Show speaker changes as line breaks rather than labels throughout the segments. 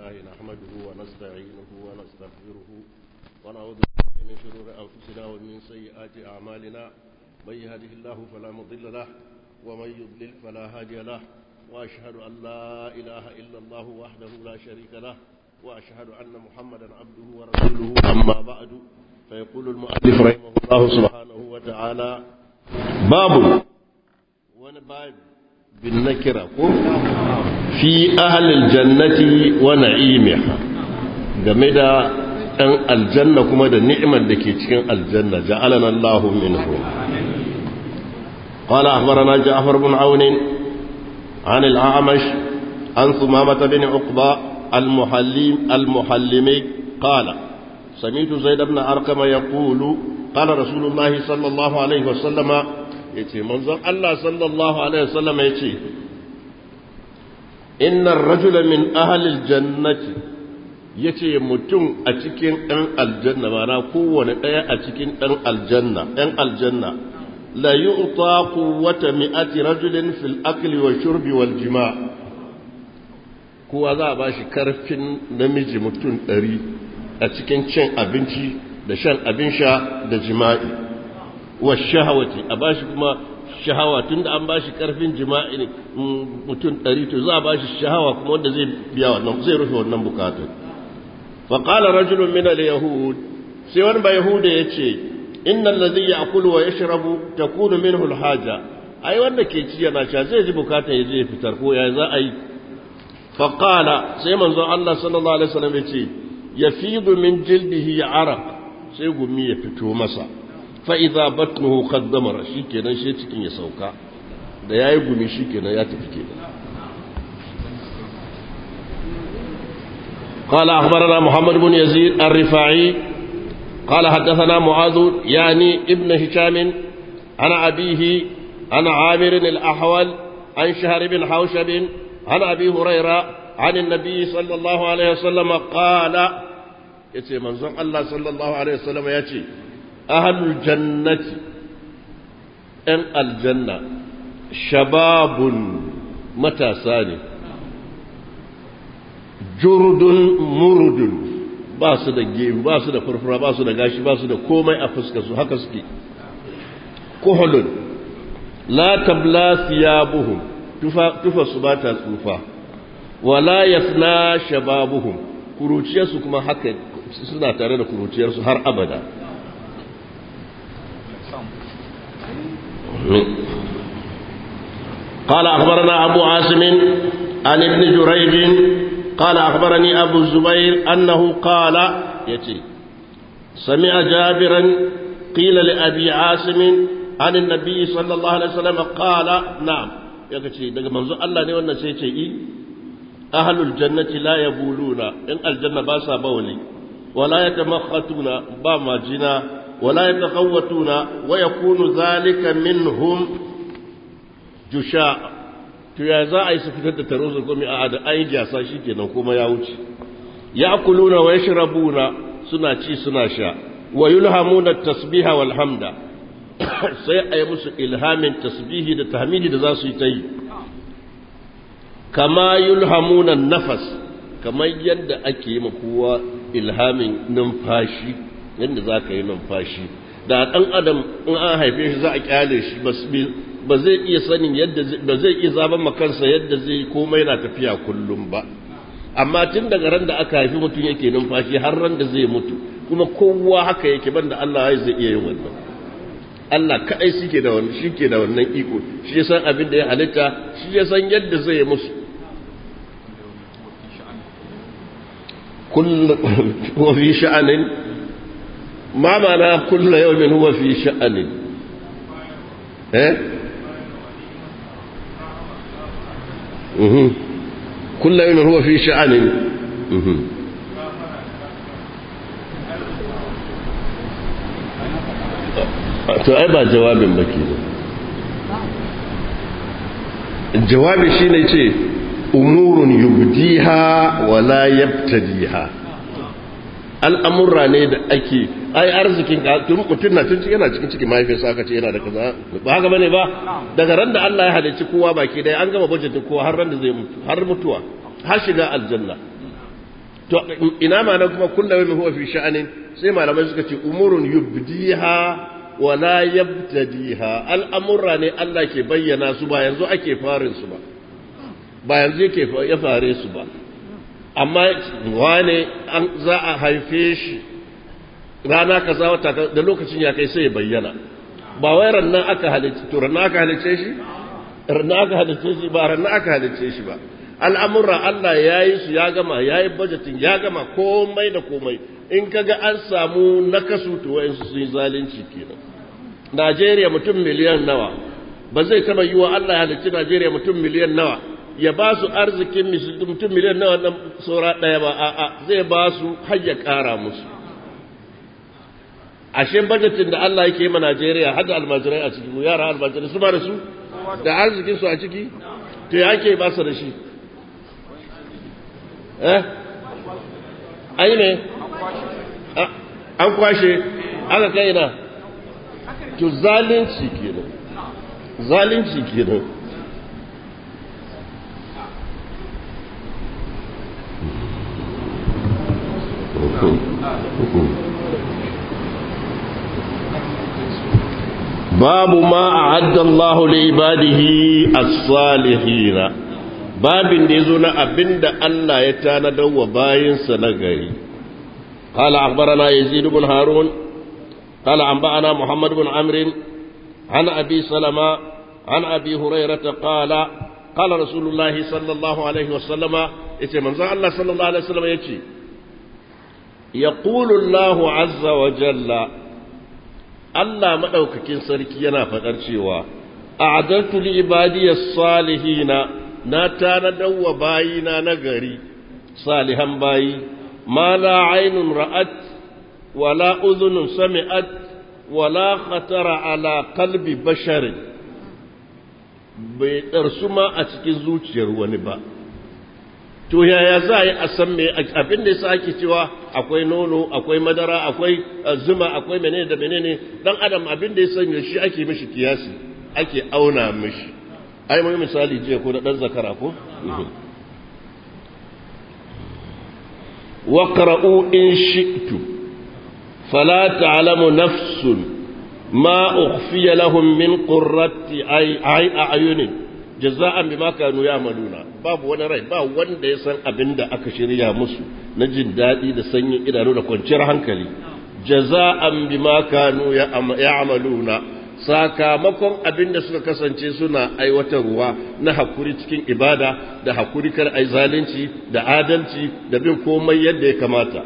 الله نحمده ونستعينه ونستغفره ونعوذ بالله من شرور أنفسنا ومن سيئات أعمالنا من يهده الله فلا مضل له ومن يضلل فلا هادي له وأشهد أن لا إله إلا الله وحده لا شريك له وأشهد أن محمدا عبده ورسوله أما بعد فيقول المؤلف رحمه الله سبحانه وتعالى باب ونباب بالنكرة في أهل الجنة ونعيمها game da ɗan aljanna kuma da ni'imar da ke cikin aljanna ja'alana Allahu minhu قال أخبرنا جعفر بن عون عن الأعمش عن ثمامة بن عقبة المحلم المحلمي قال سمعت زيد بن أرقم يقول قال رسول الله صلى الله عليه وسلم yace manzon Allah sallallahu alaihi wasallam yace innar rajula min ahli aljannati yace mutum a cikin ɗan aljanna mana kowane ɗaya a cikin ɗan aljanna ɗan aljanna la yu'ta quwwata mi'ati rajulin fil akli wa shurbi wal jima' kowa za a bashi karfin namiji mutum ɗari a cikin cin abinci da shan abin sha da jima'i wa shahawati a bashi kuma shahawa tunda an bashi karfin jima'i ne mutum ɗari to za a bashi shahawa kuma wanda zai biya wannan zai rufe wannan bukatun fa qala rajulun min al-yahud sai wani ba yahuda yace inna alladhi ya'kulu wa yashrabu takunu minhu al-haja ai wanda ke ci yana sha zai ji bukatun ya je ya fitar ko ya za a yi fa qala sai manzon Allah sallallahu alaihi wasallam yace yafidu min jildihi araq sai gumi ya fito masa fa'iza batnuhu kaddamara shi kenan shi cikin ya sauka da ya yi gumi shi kenan ya tafi kenan قال أخبرنا محمد بن يزيد الرفاعي قال حدثنا معاذ يعني ابن هشام عن أبيه عن عامر الأحول عن شهر بن حوشب عن أبي هريرة عن النبي صلى الله عليه وسلم قال يتي منظم الله صلى الله عليه وسلم يتي ahalul jannati ‘yan aljanna shababun matasa ne jurdun murudun ba su da gemu ba su da furfura ba su da gashi ba su da komai a fuskarsu haka suke kuhulun la tabla siyabuhum tufa su ba ta tsufa wala yasna shababuhum kuruciyarsu kuma haka suna tare da kuruciyarsu har abada قال أخبرنا أبو عاصم عن ابن جريج قال أخبرني أبو الزبير أنه قال يتي سمع جابرا قيل لأبي عاصم عن النبي صلى الله عليه وسلم قال نعم يكتي daga manzo Allah ne wannan sai ce i ahlul jannati la yabuluna in aljanna ba sa bawli wala yatamakhatuna ba majina ولا يتقوتون ويكون ذلك منهم جشاء to ya za a yi su fitar da taro su komi a da ayin jasa shi kenan kuma ya wuce ya kuluna wa yashrabuna suna ci suna sha wa yulhamuna tasbiha wal hamda sai a yi musu ilhamin tasbihi da tahmidi da za su yi ta yi kama yulhamuna nafas kamar yadda ake yi kowa ilhamin numfashi yadda za ka yi numfashi da ɗan adam in an haife shi za a kyale shi ba zai iya sanin yadda ba zai iya zaben makansa yadda zai komai na tafiya kullum ba amma tun daga ran da aka haifi mutum yake numfashi har ran da zai mutu kuma kowa haka yake banda Allah ya zai iya yin wannan Allah kaɗai shi da wannan shi ke da wannan iko shi ya san abin da ya halitta shi ya san yadda zai yi musu kullu wa fi sha'anin ما معنى كل يوم هو في شأن ايه مه. كل يوم هو في شأن مه. to ai ba jawabin ba ke jawabi shine ce umurun yubdiha wala yabtadiha al'amurra ne da ake ai arzikin mutum na tun yana cikin ciki mahaifiyarsa aka ce yana da kaza ba haka bane ba daga ran da Allah ya halicci kowa baki dai an gama budget kowa har ran da zai mutu har mutuwa har shiga aljanna to ina ma nan kuma kullum huwa fi sha'anin sai malamai suka ce umurun yubdiha wa la yabtadiha al'amurra ne Allah ke bayyana su ba yanzu ake farin su ba ba yanzu yake ya fare su ba amma wane an za a haife shi rana kaza wata da lokacin ya kai sai ya bayyana ba wai rannan aka halicce to rannan aka halicce shi rannan aka halicce shi ba rannan aka halicce shi ba al'amurra Allah ya yi su ya gama ya yi bajetin ya gama komai da komai in kaga an samu nakasu to wayansu sun yi zalunci kenan Najeriya mutum miliyan nawa ba zai taba yi wa Allah ya halicci Najeriya mutum miliyan nawa ya ba su arzikin mutum miliyan nawa nan saura ɗaya ba a'a zai ba su har ya ƙara musu ashe bajetin da Allah yake ma Najeriya har da almajirai a ciki yara almajirai su ba da su da arzikin su a ciki to ya ake ba su da shi eh ai ne an kwashe aka kai na to zalunci kenan zalunci kenan babu ma a'adda Allah li ibadihi as-salihin babin da yazo na abinda Allah ya tanadar wa bayinsa na gari قال أخبرنا يزيد بن هارون قال أنبأنا محمد بن عمرو عن أبي سلمة عن أبي هريرة قال قال رسول الله صلى الله عليه وسلم يتي من الله صلى الله عليه وسلم يتي يقول الله عز وجل Allah maɗaukakin sarki yana faɗar cewa, A'adartu li ibadiyas salihina na tanadar wa bayina na gari, salihan bayi, ma la ainun ra'at, wala uzunun sami'at, wala khatara ala kalbi basharin, bai ɗarsu ma a cikin zuciyar wani ba. to yaya za a yi a san me abin da yasa ake cewa akwai nono akwai madara akwai zuma akwai menene da menene dan adam abin da ya sanya shi ake mishi kiyasi ake auna mishi ai mai misali jiya ko da dan zakara ko waqra'u in shi'tu fala ta'lamu nafsun ma ukhfiya lahum min qurrati a'yunin jaza'an bima kanu ya'maluna babu wani rai ba wanda ya san abin da aka shirya musu na jin daɗi da sanyin idanu da kwanciyar hankali jaza'an bima kanu ya'maluna sakamakon abin da suka kasance suna aiwatarwa na hakuri cikin ibada da hakuri kar ai zalunci da adalci da bin komai yadda ya kamata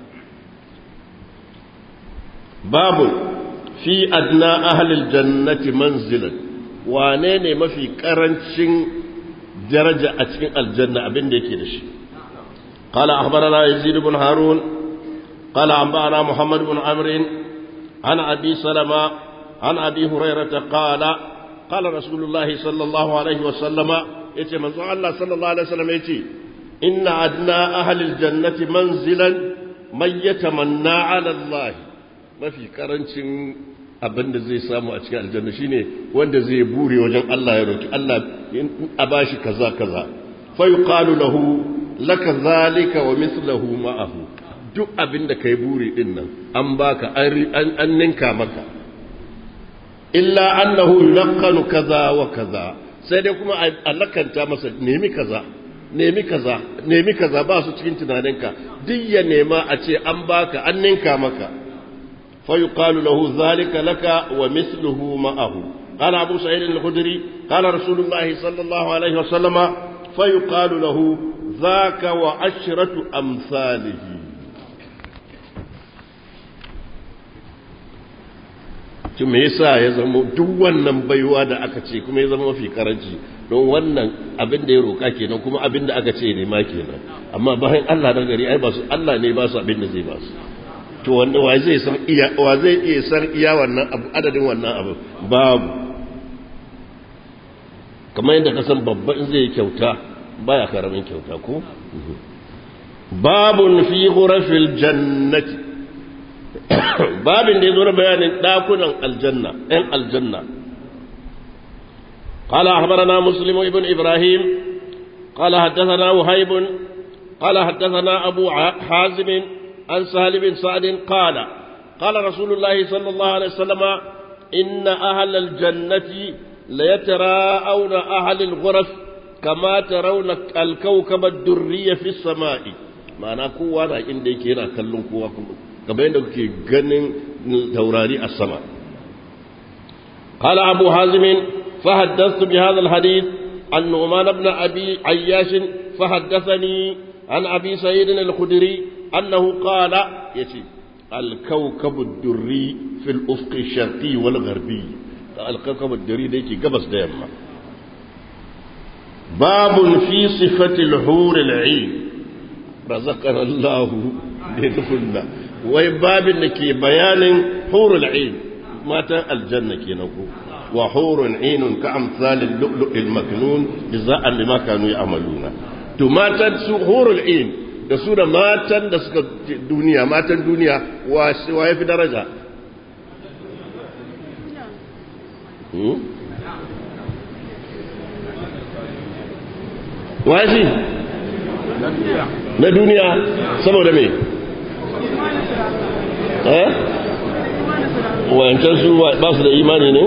babu fi adna ahlil jannati manzilan wane ne mafi karancin daraja a cikin aljanna abin da yake da shi قال أخبرنا يزيد بن هارون قال أنبأنا محمد بن عمرو عن أبي سلمة عن أبي هريرة قال قال رسول الله صلى الله عليه وسلم يتي من الله صلى الله عليه وسلم يتي إن أدنى أهل الجنة منزلا من يتمنى على الله ما في كرنشن abin da zai samu a cikin aljanna shine wanda zai bure wajen Allah ya roki Allah a bashi kaza kaza fa yuqalu lahu laka zalika wa mithluhu ma'ahu duk abin da kai buri din nan an baka an ninka maka illa annahu yulaqqanu kaza wa kaza sai dai kuma a lakanta masa nemi kaza nemi kaza nemi kaza ba su cikin tunaninka duk ya nema a ce an baka an ninka maka فيقال له ذلك لك ومثله معه قال أبو سعيد الخدري قال رسول الله صلى الله عليه وسلم فيقال له ذاك وعشرة أمثاله to me yasa ya zama duk wannan baiwa da aka ce kuma ya zama mafi karanci don wannan abin da ya roka kenan kuma abin da aka ce ne ma kenan amma bayan Allah na gari ai ba su Allah ne ba su abin da zai ba su to wanda wa zai san iya wa zai iya san iya wannan abu adadin wannan abu babu kamar yadda ka san babba in zai kyauta baya karamin kyauta ko babun fi ghurafil jannati babin da yazo na bayanin dakunan aljanna ɗan aljanna قال أخبرنا مسلم ابن إبراهيم قال حدثنا وهيب قال حدثنا أبو حازم عن سهل بن سعد قال قال رسول الله صلى الله عليه وسلم إن أهل الجنة ليتراءون أهل الغرف كما ترون الكوكب الدري في السماء معنى قوة عند كينا كلهم قوة كما عندك جنن توراري السماء قال أبو حازم فحدثت بهذا الحديث عن نعمان بن أبي عياش فحدثني عن أبي سعيد الخدري أنه قال يتي الكوكب الدري في الأفق الشرقي والغربي الكوكب الدري ديكي قبس ديما باب في صفة الحور العين رزقنا الله بنفلنا وباب لكي بيان حور العين مات الجنة كي نقول وحور عين كأمثال اللؤلؤ المكنون جزاء لما كانوا يعملون to matan su horul in da su da matan da suka duniya matan duniya wa ya fi daraja wa shi na duniya saboda me eh wayancan su ba su da imani ne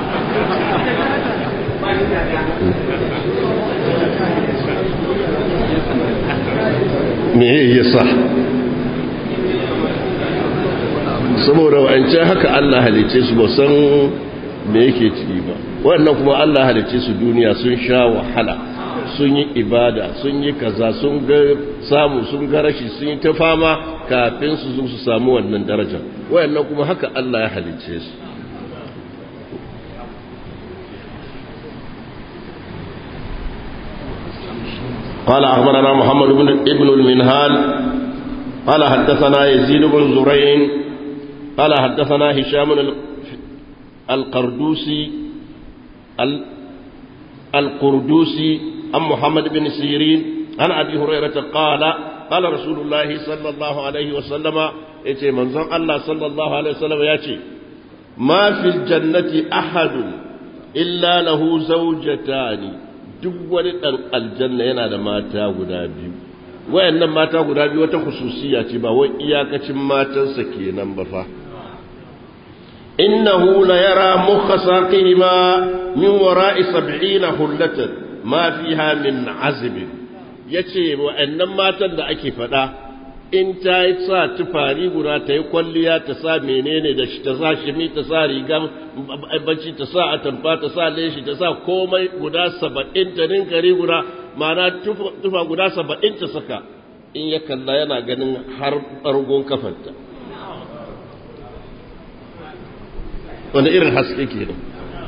me ya sa saboda wa'ancan haka Allah halice su ba san me yake ciki ba wannan kuma Allah halice su duniya sun sha wahala sun yi ibada sun yi kaza sun ga samu sun ga rashi sun yi ta fama kafin su zo su samu wannan darajar wayannan kuma haka Allah ya halice su قال أخبرنا محمد بن ابن المنهال قال حدثنا يزيد بن زرين قال حدثنا هشام القردوسي القردوسي عن محمد بن سيرين عن أبي هريرة قال قال رسول الله صلى الله عليه وسلم يتي منظر الله صلى الله عليه وسلم يتي ما في الجنة أحد إلا له زوجتان duk wani ɗan aljanna yana da mata guda biyu wayannan mata guda biyu wata khususiya ce ba wai iyakacin matansa kenan ba fa innahu la yara mukha saqihima min wara'i sab'ina hullatan ma fiha min azb yace wayannan matan da ake faɗa in ta yi sa tufari guda ta yi kwalliya ta sa menene da shi ta sa shimi ta sa rigan bacci ta sa atamfa ta sa leshi ta sa komai guda saba'in ta ninkari guda ma'ana tufa guda saba'in ta saka in ya kalla yana ganin har ɓargon kafanta wanda irin haske ke nan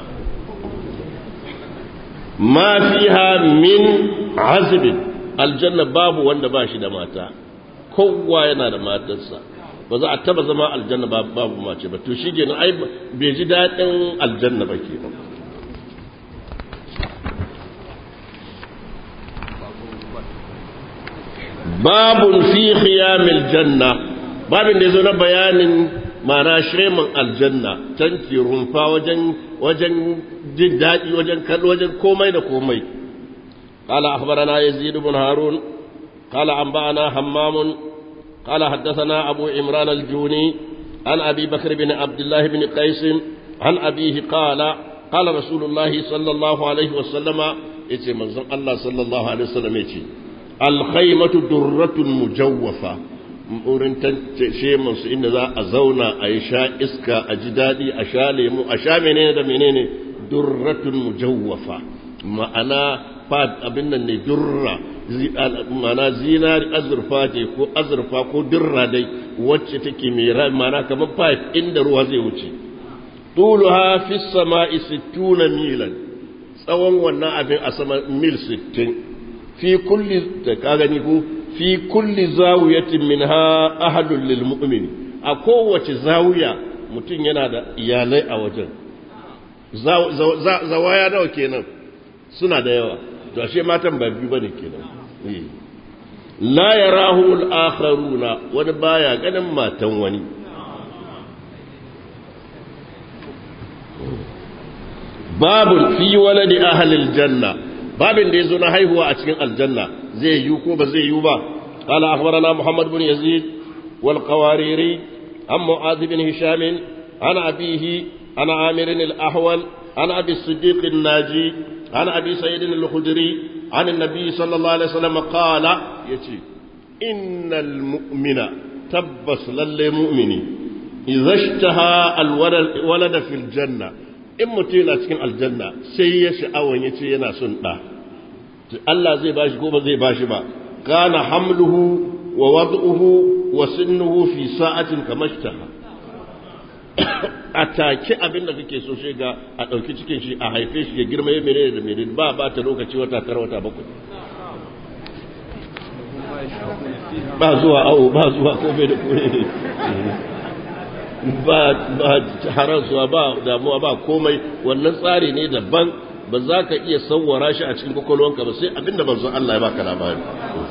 ma fiha min azibin aljanna babu wanda ba shi da mata kowa yana da matarsa ba za a taba zama aljanna babu mace ba to shi kenan ai bai ji daɗin aljanna ba ke babun fi khiyamil janna babin da zo na bayanin mana sheman aljanna tanki rumfa wajen wajen jin daɗi wajen kallo wajen komai da komai قال أخبرنا يزيد بن هارون قال أنبأنا همام قال حدثنا أبو عمران الجوني عن أبي بكر بن عبد الله بن قيس عن أبيه قال قال رسول الله صلى الله عليه وسلم يتي منزل الله صلى الله عليه وسلم يتي الخيمة درة مجوفة wurin sheman su inda za a zauna a yi sha iska a ji daɗi a sha lemu a sha menene da menene durratun mujawwafa ma'ana fad abin nan ne durra ma'ana zinari azurfa ce ko azurfa ko durra dai wacce take mai ma'ana kamar pipe inda ruwa zai wuce tuluha fi sama'i sittuna milan tsawon wannan abin a sama mil sittin fi kulli da ka gani ko fi kulli zawiyatin minha ahadun lil mu'min a kowace zawiya mutum yana da iyalai a wajen zawaya nawa kenan suna da yawa to ashe matan ba biyu bane kenan la yarahu al-akharuna wani baya ganin matan wani babu fi waladi ahli aljanna babin da yazo na haihuwa a cikin aljanna zai yi ko ba zai yi ba قال أخبرنا محمد بن يزيد والقواريري عن معاذ بن هشام عن أبيه عن عامر الأحول عن أبي الصديق الناجي عن أبي سعيد الخدري عن النبي صلى الله عليه وسلم قال يتي إن المؤمن تبس للمؤمن إذا اشتهى الولد في الجنة in mutum yana cikin aljanna sai ya sha'awan ya ce yana son ɗa Allah zai bashi ko ba zai bashi ba kana hamluhu wa wad'uhu wa sinnuhu fi sa'atin kamashtaha a take abin da kake so shi ga a ɗauki cikin shi a haife shi ya girma ya mere da mere ba ba ta lokaci wata tara wata bakwai ba zuwa awo ba zuwa komai da komai ba ba harasuwa ba damuwa ba komai wannan tsari ne daban ba za ka iya sauwara shi a cikin kwakwalwanka ba sai abinda manzo Allah ya baka labari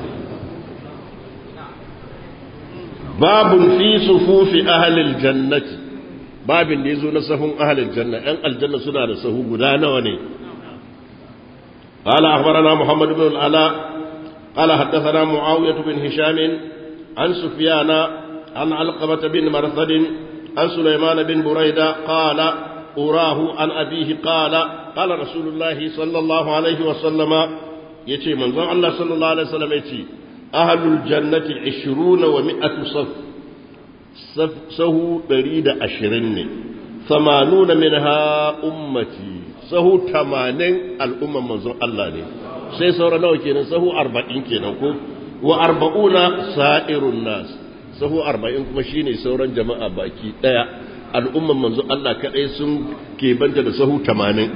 babun fi sufufi ahlil jannati babin da yazo na sahun ahlil janna ɗan aljanna suna da sahu guda nawa ne قال أخبرنا محمد بن العلاء قال حدثنا معاوية بن هشام عن سفيان عن علقمة بن مرثد عن سليمان بن بريدة قال أراه عن أبيه قال قال رسول الله صلى الله عليه وسلم يتي من ظن الله صلى الله عليه وسلم يتي أهل الجنة عشرون ومئة صف صف سهو بريد عشرين ثمانون منها أمتي سهو تمانين الأمة من ظن الله لي sai saura nawa kenan sahu arba'in kenan ko wa arba'una sa'irun nas sahu arba'in kuma shine sauran jama'a baki daya al'umman manzo Allah kadai sun banta da sahu tamanin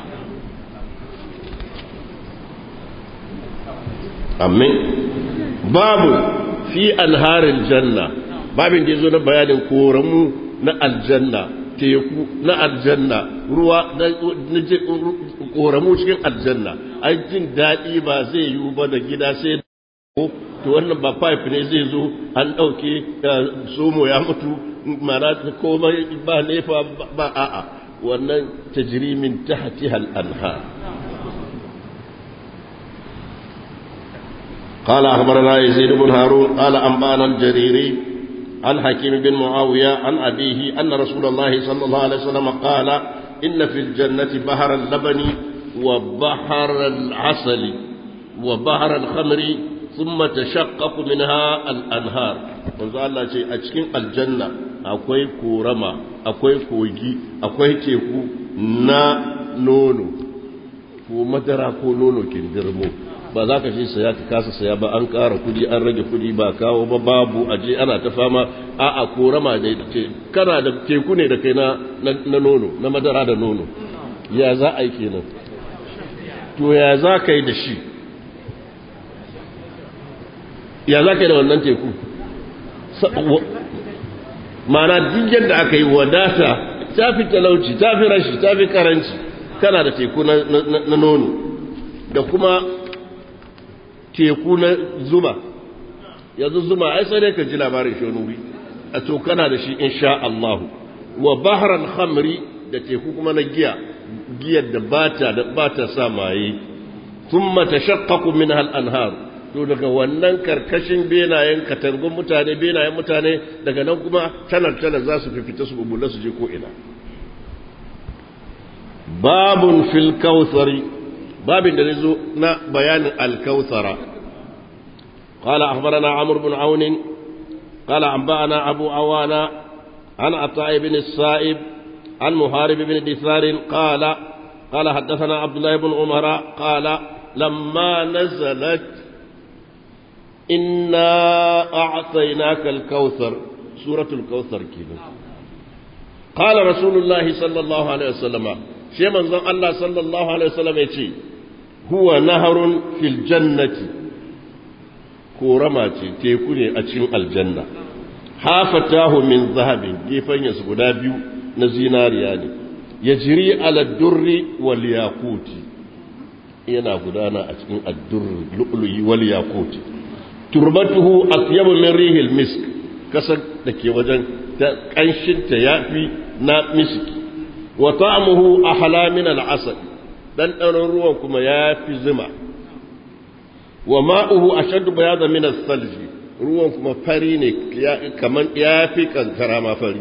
amin babu fi anharil janna babin da yazo na bayanin koramu na aljanna teku na aljanna ruwa na koramu cikin aljanna ai jin daɗi ba zai yiwu ba da gida sai to wannan ba pipe ne zai zo an ɗauke somo ya mutu mana komai ba nefa ba a'a wannan tajrimin tahtiha al-anhar قال أخبرنا يزيد بن هارون قال أنبانا الجريري عن حكيم بن معاوية عن أبيه أن رسول الله صلى الله عليه وسلم قال إن في الجنة بحر اللبن وبحر العسل وبحر الخمر ثم تشقق منها الأنهار manzo Allah ce a cikin aljanna akwai korama akwai kogi akwai teku na nono ko madara ko nono kindirmo ba za ka ce saya ka kasa saya ba an ƙara kudi an rage kudi ba kawo ba babu aje ana ta fama a a korama da ce kana da teku ne da kai na na nono na madara da nono ya za a yi kenan to ya za ka yi da shi ya za ka yi da wannan teku mana duk yadda aka yi wadata ta fi talauci ta fi rashi ta fi karanci kana da teku na nono da kuma teku na zuma yanzu zuma ai sai ka ji labarin shonubi a to kana da shi insha Allah wa bahran khamri da teku kuma na giya giyar da bata da bata sa maye thumma tashaqqaqu minha al-anhar to daga wannan karkashin benayen katangun mutane benayen mutane daga nan kuma tanar tanar za su fifita su bubula su je ko ina babun fil kautsari babin da zo na bayanin al-kautsara قال أخبرنا عمرو بن عون قال أنبأنا أبو عوانا عن عطاء بن السائب عن محارب بن دثار قال قال حدثنا عبد الله بن عمر قال لما نزلت إنا أعطيناك الكوثر سورة الكوثر كده قال رسول الله صلى الله عليه وسلم شيء من ظن الله صلى الله عليه وسلم يتي هو نهر في الجنة كورما تيكوني أتشين الجنة حافتاه من ذهب جيفن يسقدا بيو نزينار يعني يجري على الدر والياقوت yana gudana a cikin addur lu'lu'i wal yaquti turbatuhu atyabu min rihil misk kasar da ke wajen ta kanshin ta yafi na miski wa ta'amuhu ahla min al-asal dan ɗanon ruwan kuma yafi zuma wa ma'uhu ashaddu bayadan min as-salji ruwan kuma fari ne kaman ya fi kankara ma fari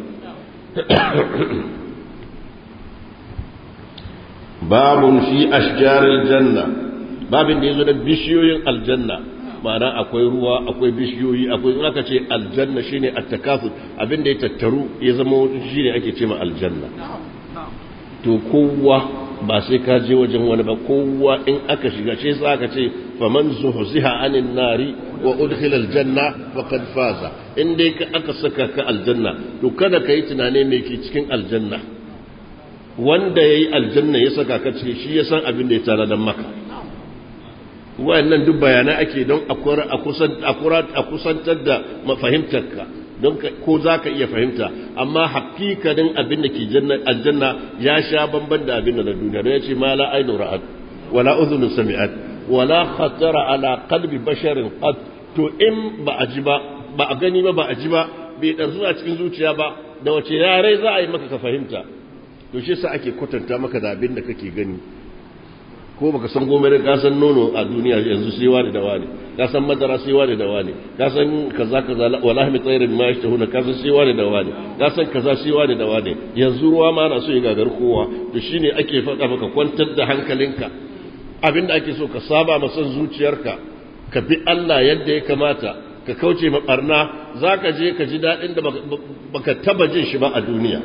babun fi ashjaril janna babin da yazo da bishiyoyin aljanna ma'ana akwai ruwa akwai bishiyoyi akwai in aka ce aljanna shine at-takafur abin da ya tattaru ya zama shine ake ce ma aljanna to kowa ba sai ka je wajen wani ba kowa in aka shiga shi sai aka ce faman zuhziha anin nari wa udkhila aljanna faqad faza in dai ka aka saka ka aljanna to kada kai tunane me ke cikin aljanna wanda yayi aljanna ya saka ka ce shi ya san abin da ya tara dan maka wayannan duk bayanai ake don a kusantar da mafahimtarka don ko za ka iya fahimta amma hakikanin abin da ke aljanna ya sha bamban da abin da na duniya don ya ce ma la ainu ra'ad wala udhunu sami'at wala khatara ala qalbi basharin qad to in ba a ji ba ba a gani ba ba a ji ba bai darsu a cikin zuciya ba da wace yare za a yi maka ka fahimta to shi yasa ake kwatanta maka da abin da kake gani ko baka san gome da kasan nono a duniya yanzu sai wani da wani kasan madara sai wani da wani kasan kaza kaza wallahi mai tsayar ma shi tahuna kasan sai wani da wani kasan kaza sai wani da wani yanzu ruwa ma na so ya gagar kowa to shine ake faɗa maka kwantar da hankalinka abinda ake so ka saba ma son zuciyarka ka bi Allah yadda ya kamata ka kauce ma barna zaka je ka ji daɗin da baka taba jin shi ba a duniya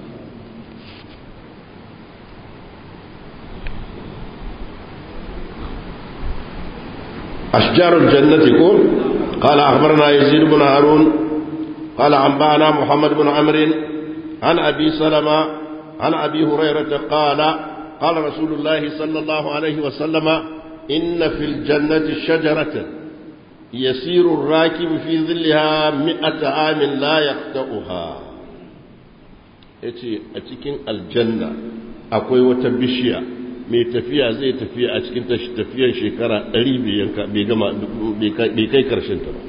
أشجار الجنة كون قال أخبرنا يزيد بن هارون قال أنبأنا محمد بن عمرو عن أبي سلمة عن أبي هريرة قال قال رسول الله صلى الله عليه وسلم إن في الجنة شجرة يسير الراكب في ظلها مئة عام لا يقطعها yace a cikin aljanna akwai wata bishiya mai tafiya zai tafiya a cikin tafiyar shekara ɗari bai gama bai kai karshen ta ba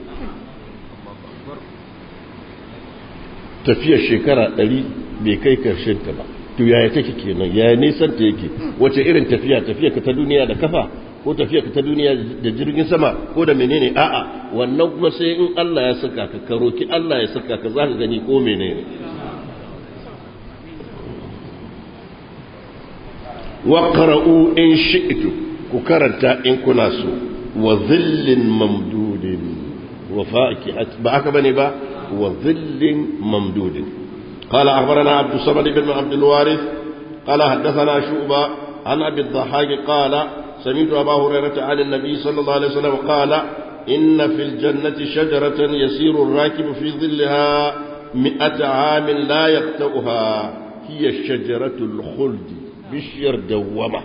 tafiyar shekara ɗari bai kai karshen ta ba to yaya take kenan yaya nisan ta yake wace irin tafiya tafiya ka ta duniya da kafa ko tafiya ka ta duniya da jirgin sama ko da menene a'a wannan kuma sai in Allah ya saka ka ka roki Allah ya saka ka za ka gani ko menene واقرأوا إن شئتم كرنتا إن كناسو وظل ممدود وفاكهة بعك بني با وظل ممدود قال أخبرنا عبد الصمد بن عبد الوارث قال حدثنا شعبة عن أبي الضحاك قال سمعت أبا هريرة عن النبي صلى الله عليه وسلم قال إن في الجنة شجرة يسير الراكب في ظلها مئة عام لا يقطعها هي شجرة الخلد bishiyar dawwama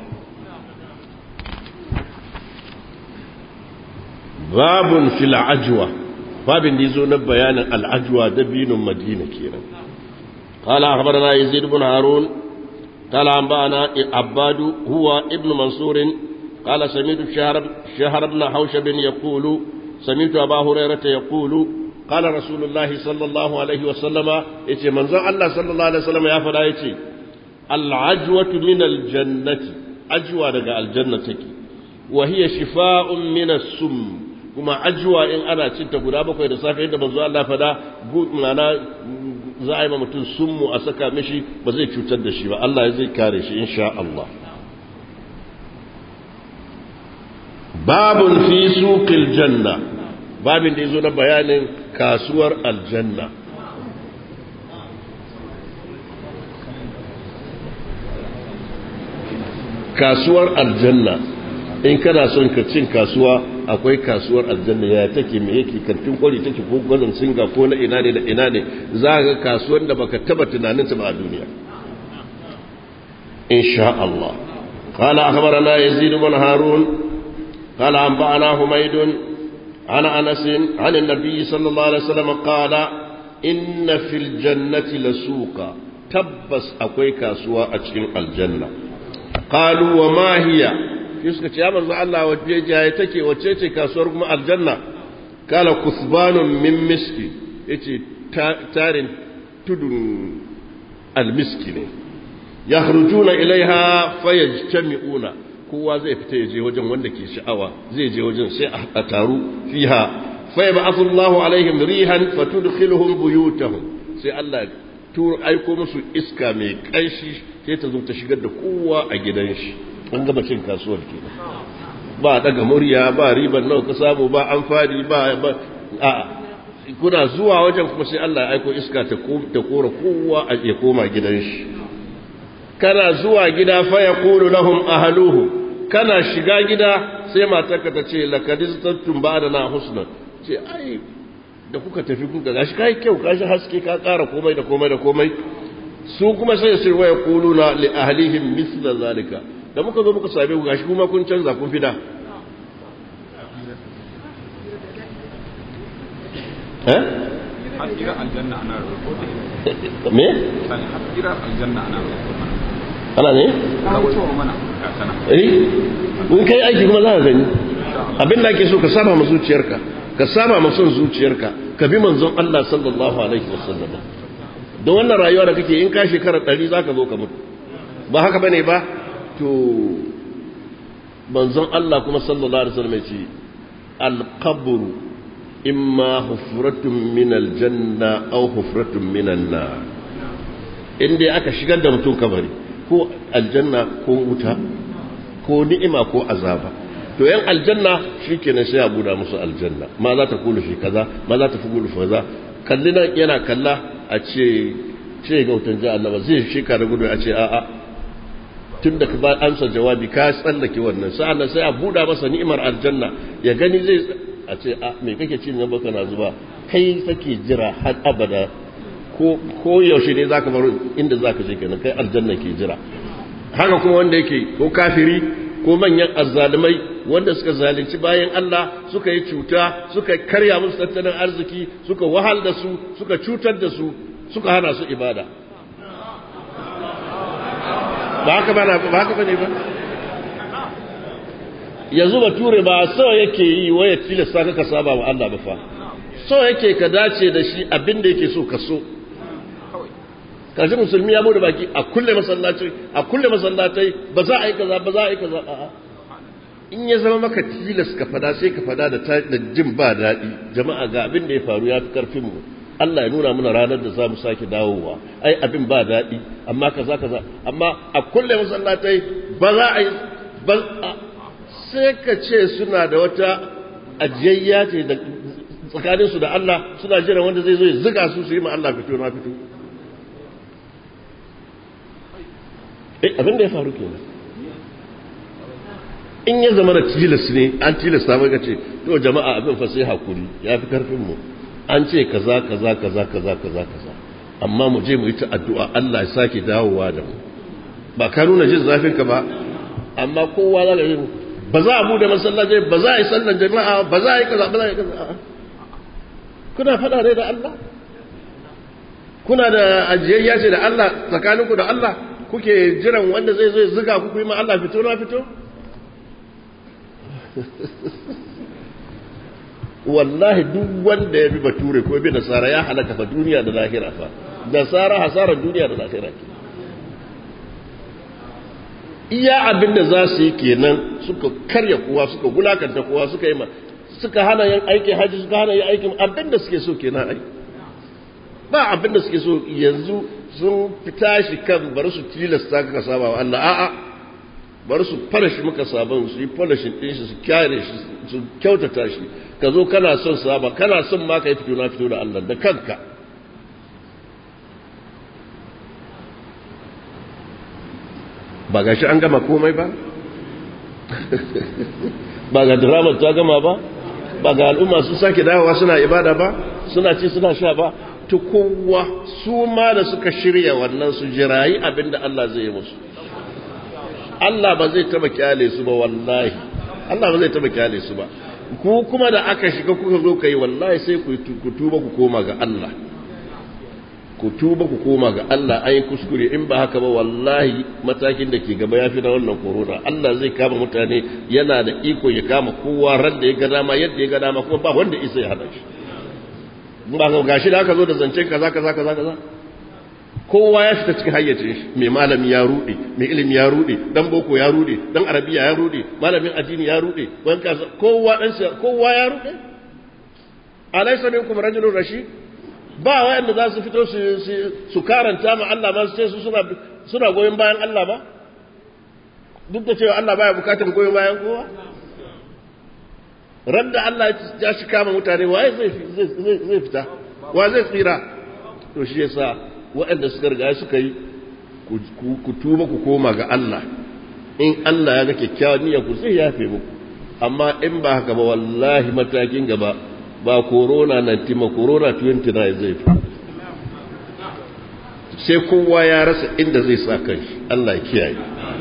babun fil ajwa babin da yazo na bayanin al'ajwa dabinun madina kenan qala akhbarana yazid ibn harun qala anba'ana abbad huwa ibn mansur qala sami'tu shahr shahr ibn hawshab yaqulu sami'tu aba hurairah yaqulu qala rasulullah sallallahu alaihi wasallam yace manzon Allah sallallahu alaihi wasallam ya fada yace al'ajwatu min aljannati ajwa daga aljanna take wa hiya shifa'un min as-sum kuma ajwa in ana cinta guda bakwai da safe da manzo Allah fada mana za a yi mutum summu a saka mishi ba zai cutar da shi ba Allah zai kare shi insha Allah babun fi suqil janna babin da yazo na bayanin kasuwar aljanna kasuwar aljanna in kana son ka cin kasuwa akwai kasuwar aljanna ya take me yake kantin kwari take ko gwazon singa ko na ina ne da ina ne za ga kasuwar da baka taba tunanin ta ba a duniya insha Allah قال أخبرنا يزيد بن هارون قال أنبأنا حميد عن أنس عن النبي صلى الله عليه وسلم قال إن في الجنة لسوقا تبس أكوي كاسوا أتشين الجنة قالوا وما هي suka ce ya manzo Allah wace jaye take wace ce kasuwar kuma aljanna kala kusbanun min miski yace tarin tudun almiski ne yakhrujuna ilaiha fayajtami'una kowa zai fita ya je wajen wanda ke sha'awa zai je wajen sai a taru fiha fa yab'athu Allahu alaihim rihan fatudkhiluhum buyutahum sai Allah turo aiko musu iska mai kanshi sai ta zo ta shigar da kowa a gidan shi an gaba cin kasuwar kenan ba daga murya ba riban nawa ka samu ba amfani ba a kuna zuwa wajen kuma sai Allah ya aiko iska ta kora kowa a ya koma gidan shi kana zuwa gida fa yaqulu lahum ahluhu kana shiga gida sai matarka ta ce lakadistattum ba'dana husna ce ai da kuka tafi kuka gashi kai kyau gashi haske ka ƙara komai da komai da komai su kuma sai su waya kuluna li ahlihim misla zalika da muka zo muka same ku gashi kuma kun canza kun fida eh
hasira aljanna ana rubuta
me
hasira aljanna ana rubuta
ana ne
rawaito mana ka sana
eh in kai aiki kuma za ka gani abin da ake so ka saba ma zuciyarka ka saba ma son zuciyarka ka bi manzon Allah sallallahu alaihi wasallam don wannan rayuwa da kake in ka shekara ɗari za ka zo ka mutu ba haka bane ba to manzon Allah kuma sallallahu alaihi wasallam ya ce al-qabr imma hufratun min al-janna aw hufratun min an-nar in dai aka shigar da mutum kabari ko aljanna ko wuta ko ni'ima ko azaba to yan aljanna shikenan sai a buda musu aljanna ma za ta kulu shi kaza ma za ta fi kulu kaza kalli nan yana kalla a ce ce ga wutan jahannama zai shika da gudu a ce a'a tun da ka ba amsa jawabi ka tsallake wannan sa'an sai a buda masa ni'imar aljanna ya gani zai a ce a me kake cin nan baka na zuba kai kake jira har abada ko ko yaushe ne zaka bar inda zaka je kenan kai aljanna ke jira haka kuma wanda yake ko kafiri ko manyan azzalumai wanda suka zalunci bayan Allah suka yi cuta suka karya musu tattalin arziki suka wahal da su suka cutar da su suka hana su ibada ba haka ba ba haka bane ba yanzu bature ba so yake yi waya tilasta ka ka saba wa Allah ba fa so yake ka dace da shi abin da yake so ka so kaji musulmi ya bude baki a kulle masallaci a kulle masallatai ba za a yi kaza ba za a yi kaza a'a in ya zama maka tilas ka fada sai ka fada da da jin ba daɗi jama'a ga abin da ya faru ya fi karfin mu Allah ya nuna mana ranar da za mu sake dawowa ai abin ba daɗi amma kaza kaza amma a kulle masallatai ba za a yi ba sai ka ce suna da wata ajiyayya ce da tsakaninsu da Allah suna jiran wanda zai zo ya ziga su su yi ma Allah fito na fito eh abin da ya faru kenan in ya zama da tilas ne an tilasta maka ce to jama'a abin fa sai hakuri ya fi karfin mu an ce kaza kaza kaza kaza kaza kaza amma mu je mu yi ta addu'a Allah ya sake dawowa da mu ba ka nuna jin zafin ka ba amma kowa za ka yi ba za a bude masallaci ba za a yi sallan jama'a ba za a yi kaza ba za a yi kaza kuna fada ne da Allah kuna da ajiyayya ce da Allah tsakaninku da Allah kuke jiran wanda zai zo ya zuga ku yi ma Allah fito na fito wallahi duk wanda ya bi bature ko bi nasara ya halaka fa duniya da lahira fa nasara hasarar duniya da lahira ke iya abin da za su yi kenan suka karya kowa suka wulakanta kowa suka yi ma suka hana yin aikin haji suka hana yin aikin abin da suke so kenan ai ba abin da suke so yanzu sun fita shi kan bari su tilasta ka saba wa Allah a'a bari su farashi muka sabon su yi falashin ɗin shi su kyare shi su kyautata shi ka zo kana son saba kana son ma ka yi fito na fito da Allah da kanka ba ga shi an gama komai ba ba ga drama ta gama ba ba ga al'umma su sake dawowa suna ibada ba suna ci suna sha ba ta kowa su ma da suka shirya wannan su jirayi abinda Allah zai yi musu Allah ba zai taba kyale su ba wallahi Allah ba zai taba kyale su ba ku kuma da aka shiga kuka zo kai wallahi sai ku tuba ku koma ga Allah ku tuba ku koma ga Allah an yi kuskure in ba haka ba wallahi matakin da ke gaba ya fi na wannan corona Allah zai kama mutane yana da iko ya kama kowa ran da ya ga dama yadda ya ga dama kuma ba wanda isa ya hada shi ba ga gashi da aka zo da zancen kaza kaza kaza kaza kowa ya fita cikin hayyacin shi mai malami ya rude mai ilimi ya rude dan boko ya rude dan arabiya ya rude malamin addini ya rude wani kasa kowa dan kowa ya rude alaysa minkum rajulun rashid ba wayanda za su fito su su karanta ma Allah ma su ce su suna suna goyon bayan Allah ba duk da cewa Allah baya bukatar goyon bayan kowa radda Allah ya shi kama mutane waye zai zai fita wa zai tsira to shi yasa waɗanda suka riga suka yi ku tuba ku koma ga Allah in Allah ya ga kyakkyawan niyyar ku zai yafe muku amma in ba haka ba wallahi matakin gaba ba corona 19 ma corona 29 zai fi sai kowa ya rasa inda zai sa kanshi Allah ya kiyaye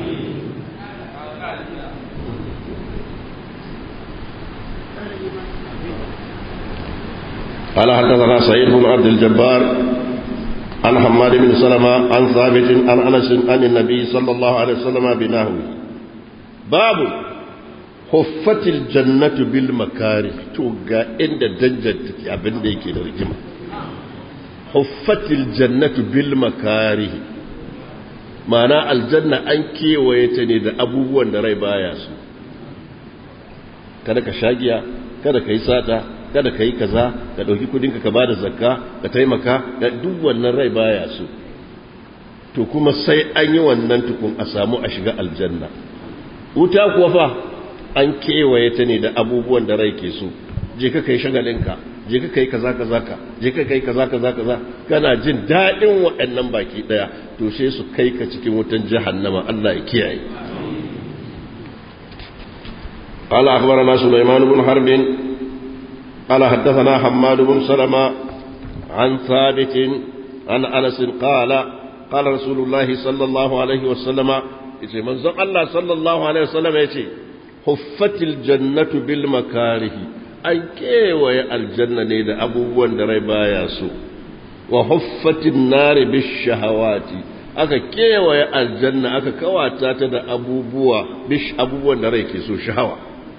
قال حدثنا سعيد بن عبد الجبار عن حماد بن سلمة عن ثابت عن أنس عن النبي صلى الله عليه وسلم بنحوه باب حفت الجنة بالمكاره توقع عند دنجة أبن ديكي لرجمة حفت الجنة بالمكاره معنى الجنة أنكي ويتني دا أبوه da rai baya su kada ka shagiya kada ka yi sata kada ka yi kaza ka ɗauki kudinka ka bada zakka ka taimaka da duk wannan rai baya so to kuma sai an yi wannan tukun a samu a shiga aljanna wuta kuwa fa an kewaye ta ne da abubuwan da rai ke so je ka kai shagalinka je ka kai kaza kaza ka je ka kai kaza kaza kaza kana jin daɗin waɗannan baki ɗaya to sai su kai ka cikin wutan jahannama Allah ya kiyaye قال أخبرنا سليمان بن حرب قال حدثنا حماد بن سلمة عن ثابت عن أنس قال قال رسول الله صلى الله عليه وسلم يتي من زق الله صلى الله عليه وسلم يتي حفت الجنة بالمكاره أي كيوي الجنة نيد أبو وندري باياسو وحفت النار بالشهوات aka kewaye aljanna aka kawata ta da abubuwa bish abubuwan da rai ke so shahawa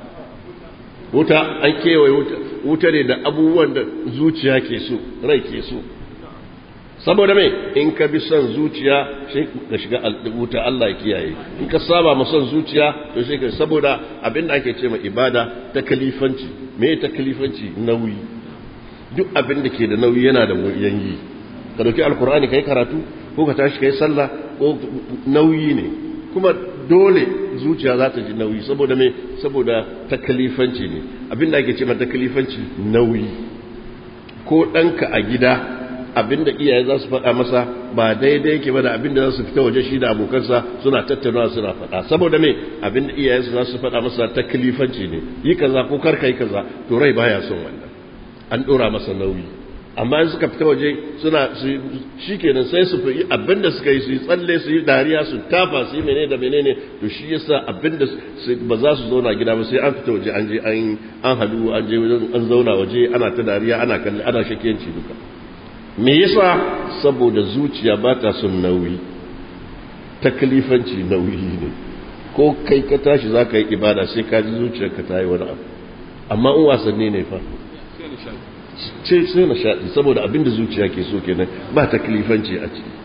wuta an kewaye wuta ne da abubuwan da zuciya ke so rai ke so saboda mai in ka bi son zuciya sai ka shiga wuta Allah ya kiyaye in ka saba ma son zuciya to sai ka saboda abin da ake ce ma ibada ta kalifanci me ta kalifanci nauyi duk abin da ke da nauyi yana da wuyan yi ka dauki alkur'ani kai karatu ko ka tashi kai sallah ko nauyi ne kuma dole zuciya za ta ji nauyi saboda me saboda takalifanci ne abinda ake ce mata takalifanci nauyi ko ɗanka a gida abinda iyaye za su faɗa masa ba daidai yake ba da abinda za su fita waje shi da abokansa suna tattaunawa suna faɗa saboda me abinda iyaye za su faɗa masa takalifanci ne yi kaza ko kar yi kaza to rai baya son wannan an ɗora masa nauyi amma in suka fita waje suna shi kenan sai su fi abinda suka yi su yi tsalle su yi dariya su tafa su yi menene da menene to shi yasa abinda ba za su zauna gida ba sai an fita waje an je an hadu an je an zauna waje ana ta dariya ana kalli ana shakiyanci duka me yasa saboda zuciya ba ta son nauyi taklifanci nauyi ne ko kai ka tashi za ka yi ibada sai ka ji zuciyarka ta yi wani abu amma in wasanni ne fa ce sai na shaɗi saboda abinda zuciya ke so kenan ba ta kilifanci a ciki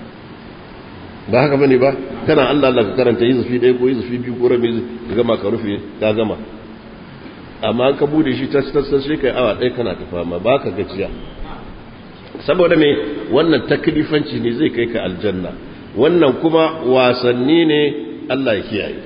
ba haka bane ba kana Allah Allah ka karanta yuzufi ɗaya ko yuzufi biyu ko rabi ka gama ka rufe ka gama amma ka bude shi tas tas sai kai awa ɗaya kana ta fama ba ka gajiya saboda me wannan taklifanci ne zai kai ka aljanna wannan kuma wasanni ne Allah ya kiyaye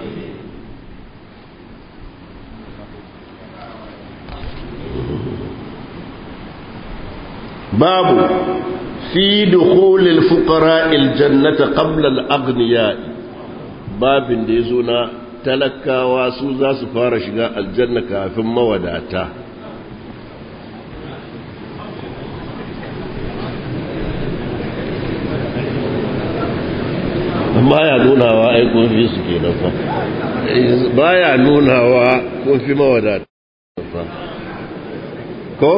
باب في دخول الفقراء الجنة قبل الأغنياء باب da yazo na talakawa su za su fara shiga aljanna kafin mawadata baya nunawa ai kun fi su kenan fa baya nunawa kun fi mawadata fa ko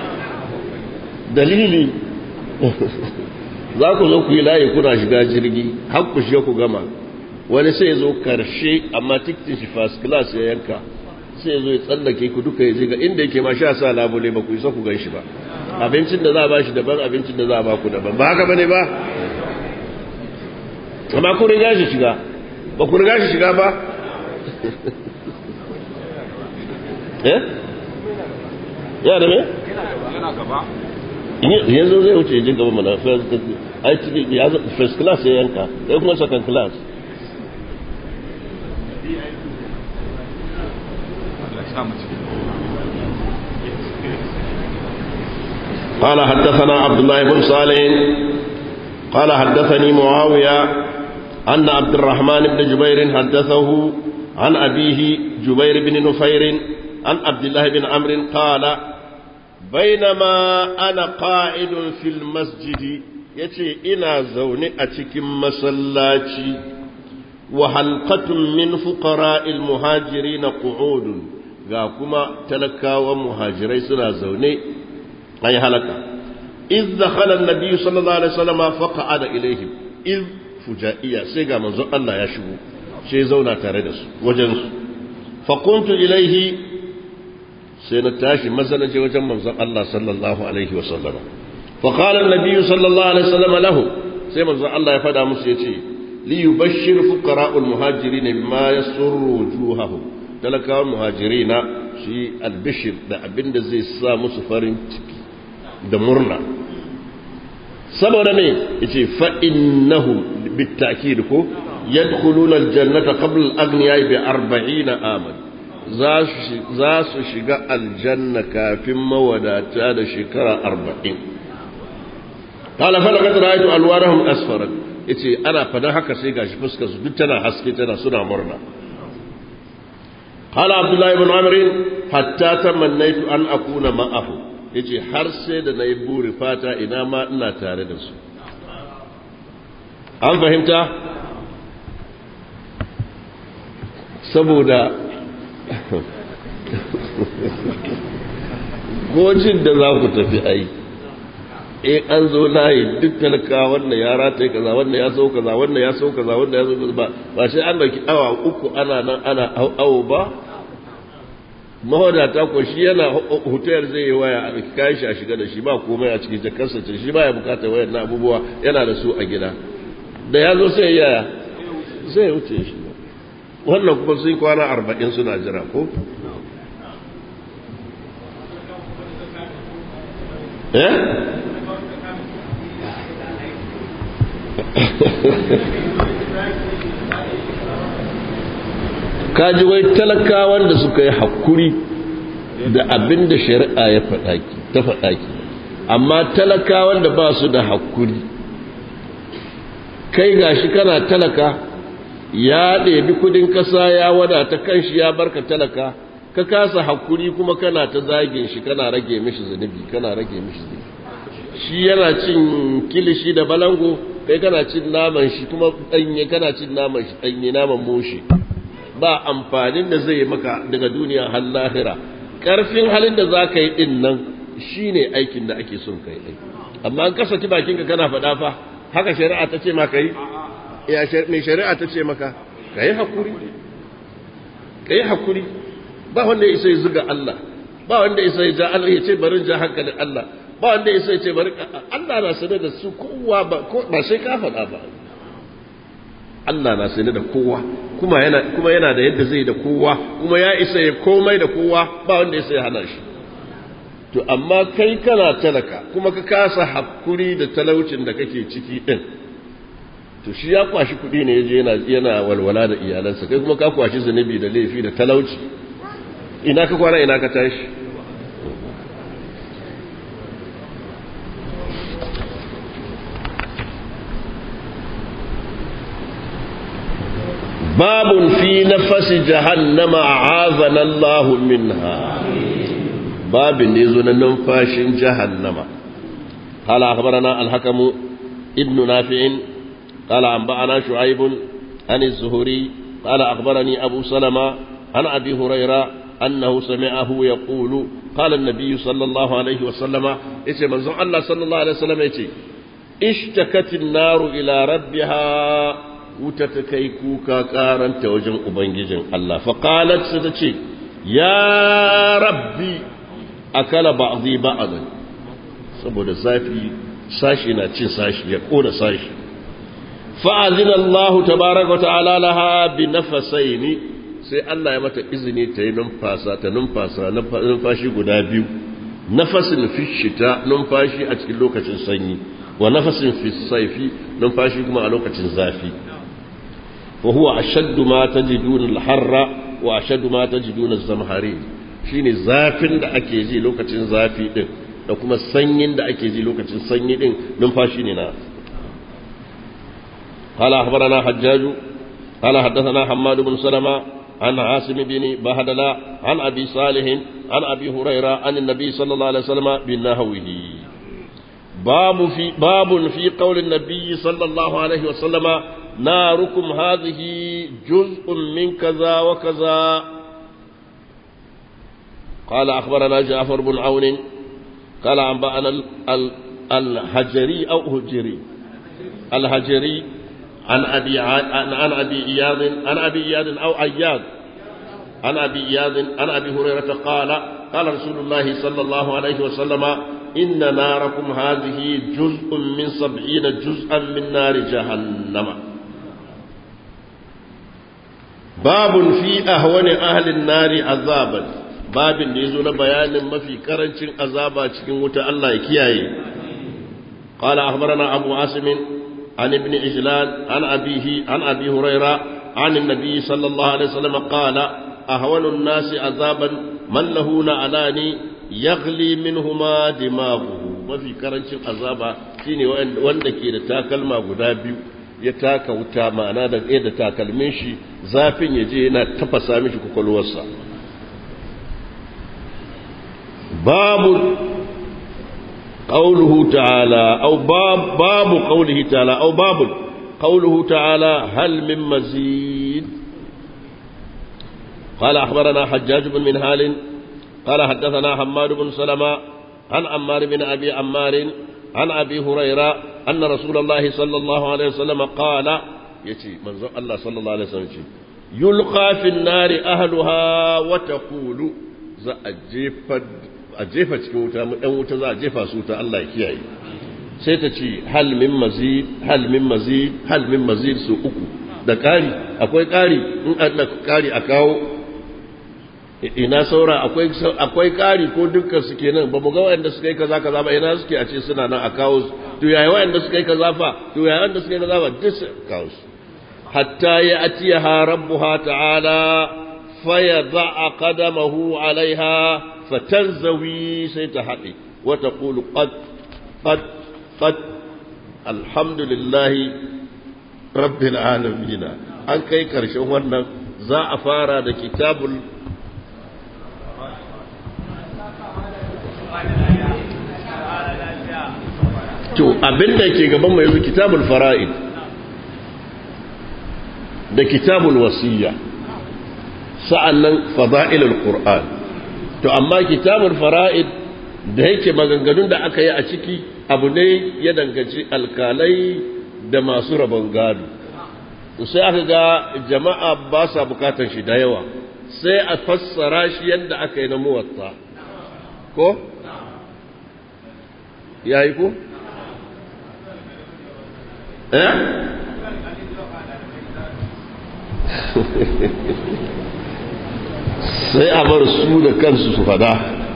dalili za ku zo ku yi layi kuna shiga jirgi har ku shiga ku gama wani sai zo karshe amma tikitin shi first class ya yanka sai zo ya tsallake ku duka ya ga inda yake ma sha sa labule ba ku isa ku gan shi ba abincin da za a ba shi daban abincin da za a ba ku daban ba haka bane ba amma ku riga shi shiga ba ku riga shi shiga ba eh ya da me
yana gaba
yanzu zai wuce jin gaba mana ai cikin ya zo- first class ya yanka sai kuma second class
Allah ya sa mu ciki
قال حدثنا عبد الله بن صالح قال حدثني معاوية أن عبد الرحمن بن جبير حدثه عن أبيه جبير بن نفير عن عبد الله بن عمرو قال بينما أنا قاعد في المسجد يتي إنا زوني أتكم مسلاتي وحلقة من فقراء المهاجرين قعود غاكما تلكا ومهاجري سنا زوني أي هلكا إذ دخل النبي صلى الله عليه وسلم فقعد إليهم إذ فجائية سيغا منزو الله يشبو شي زونا تردس وجنس فقمت إليه سينتاشي مثلا وجن منزو الله صلى الله عليه وسلم فقال النبي صلى الله عليه وسلم له سي منزو الله يفدى مسيتي ليبشر فقراء المهاجرين بما يسر وجوههم talakawan muhajirina shi albishir da abin da zai sa musu farin ciki da murna saboda me yace fa innahum bitakid ko yadkhuluna aljannata qabla al-aghniya bi 40 aman za su shiga aljanna kafin mawadata da shekara 40 qala fa laqad ra'aytu alwarahum asfarat yace ana fadan haka sai gashi fuskar su duk tana haske tana suna murna قال عبد الله بن عمرو حتى تمنيت ان اكون معه yace har sai da nayi buri fata ina ma ina tare da su an fahimta saboda gojin da za ku tafi ai in an zo layi duk talaka wannan ya rataye kaza wannan ya so kaza wannan ya so kaza wannan ya so kaza ba ba sai an dauki awa uku ana nan ana awo ba mawadata ko shi yana hotel zai yi waya a kayan shi a shiga da shi ba komai a cikin jakarsa ce shi ba ya bukatar wayar na abubuwa yana da su a gida da ya zo sai ya yaya sai ya wuce shi wannan kuma sun kwana arba'in suna jira ko eh kaji wai talakawan da suka yi hakuri da abin da shari'a ya faɗaki ta faɗaki amma talakawan da ba su da hakuri kai gashi kana talaka ya ɗebi kudin ƙasa ya wadata kanshi ya barka talaka ka kasa hakuri kuma kana ta zagin shi kana rage mishi zunubi kana rage mishi zunubi shi yana cin kilishi da balango kai kana cin naman shi kuma ɗanye kana cin naman shi ɗanye naman moshi ba amfanin da zai maka daga duniya har lahira ƙarfin halin da za ka yi ɗin nan shi ne aikin da ake son ka yi amma an kasa bakinka kana faɗa fa haka shari'a ta ce maka yi ya mai shari'a ta ce maka ka yi hakuri ka yi hakuri ba wanda ya isa ya zuga Allah ba wanda ya isa ya ja Allah ya ce barin ja hankalin Allah ba wanda ya isa ya ce bari Allah na sanar da su kowa ba ba sai ka faɗa ba Allah na sanar da kowa kuma yana kuma yana da yadda zai da kowa kuma ya isa ya komai da kowa ba wanda ya isa ya hana shi to amma kai kana talaka kuma ka kasa hakuri da talaucin da kake ciki din to shi ya kwashi kuɗi ne yaje yana yana walwala da iyalansa kai kuma ka kwashi zunubi da laifi da talauci ina ka kwana ina ka tashi باب في نفس جهنم أعاذنا الله منها باب نزل ننفاش جهنم قال أخبرنا الحكم ابن نافع قال أنبأنا شعيب عن الزهري قال أخبرني أبو سلمة عن أبي هريرة أنه سمعه يقول قال النبي صلى الله عليه وسلم إيش من الله صلى الله عليه وسلم إيش اشتكت النار إلى ربها wuta ta kai kuka karanta wajen Ubangijin Allah, faƙalat su ta ce, Ya rabbi, akala ba'azi ba'azan, saboda zafi sashi na cin sashi ya ƙona sashi. Fa'azin Allah ta baraka ta'ala laha bi nafasai ne, sai Allah ya mata izini ta yi numfasa, ta numfasa, numfashi guda biyu, nafasin fi shita numfashi a cikin lokacin sanyi wa nafasin fi saifi numfashi kuma a lokacin zafi wa huwa ashaddu ma tajiduna al-harra wa ashaddu ma tajiduna az-zamharin shine zafin da ake ji lokacin zafi din da kuma sanyin da ake ji lokacin sanyi din numfashi ne na قال أخبرنا حجاج قال حدثنا حماد بن سلمة عن عاصم بن بهدلة عن أبي صالح عن أبي هريرة عن النبي صلى الله عليه وسلم بنهوه باب في باب في قول النبي صلى الله عليه وسلم ناركم هذه جزء من كذا وكذا قال أخبرنا جعفر بن عون قال أنبأنا الهجري أو هجري الهجري عن أبي عن أبي إياض عن أبي إياض أو أياض عن أبي إياض عن أبي هريرة قال قال رسول الله صلى الله عليه وسلم إن ناركم هذه جزء من سبعين جزءا من نار جهنم باب في أهون أهل النار عذابا babin da ya zo na bayanin mafi karancin azaba cikin wuta Allah ya kiyaye qala akhbarana abu asim an ibn ijlan an abihi an abi huraira an annabi sallallahu alaihi wasallam qala ahwanu an-nasi azaban man lahu na'alani yaghli minhuma dimaghuhu mafi karancin azaba shine wanda ke da takalma guda biyu ya taka wuta ma'ana da da takalmin shi zafin ya je yana tafasa mishi kwakwalwarsa باب قوله تعالى أو باب باب قوله تعالى أو باب قوله تعالى هل من مزيد قال أخبرنا حجاج بن منهال قال حدثنا حماد بن سلمة عن عمار بن أبي عمار عن أبي هريرة أن رسول الله صلى الله عليه وسلم قال يتي من الله صلى الله عليه وسلم يلقى في النار أهلها وتقول za a jefa a jefa cikin wuta ɗan wuta za a jefa su ta Allah kiyaye sai ta ce hal min mazid hal min mazid hal min mazid su uku da ƙari akwai ƙari in an ƙari a kawo ina saura akwai akwai ƙari ko dukkan su kenan ba mu ga wanda suka yi kaza kaza ba ina suke a ce suna nan a kawo su to yaya wanda suka yi kaza fa to yaya wanda suka yi kaza fa duk su kawo su hatta ya atiyaha rabbuha ta'ala فيضع قدمه عليها فتنزوي سيتحقي وتقول قد قد قد الحمد لله رب العالمين an kai karshen wannan za a fara da kitabul to abinda ke gaban mai yanzu kitabul fara'id da kitabul wasiyya sa'annan fada'ilul Qur'an to amma kitabul fara'id da yake maganganun da aka yi a ciki abu ne ya danganci alkalai da masu rabon gado sai aka ga jama'a ba sa bukatar shi da yawa sai a fassara shi yadda aka yi na muwatta ko yayi ko eh sai a bar su da kansu su fada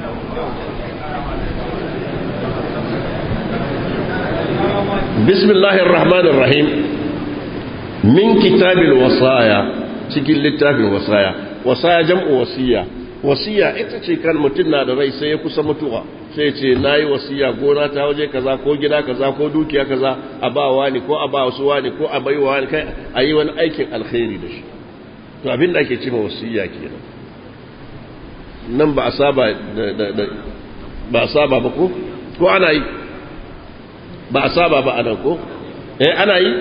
bismillahir rahmanir rahim min kitabil wasaya cikin littafin wasaya wasaya jam'u wasiya wasiya ita ce kan mutum na da rai sai ya kusa mutuwa sai ce nayi wasiya gona ta waje kaza ko gida kaza ko dukiya kaza a ba wani ko a ba wasu wani ko a bai wani kai a yi wani aikin alkhairi da shi to abin da ake cewa wasiya kenan nan ba a saba da ba a saba ba ko ko ana yi ba a saba ba anan ko eh ana yi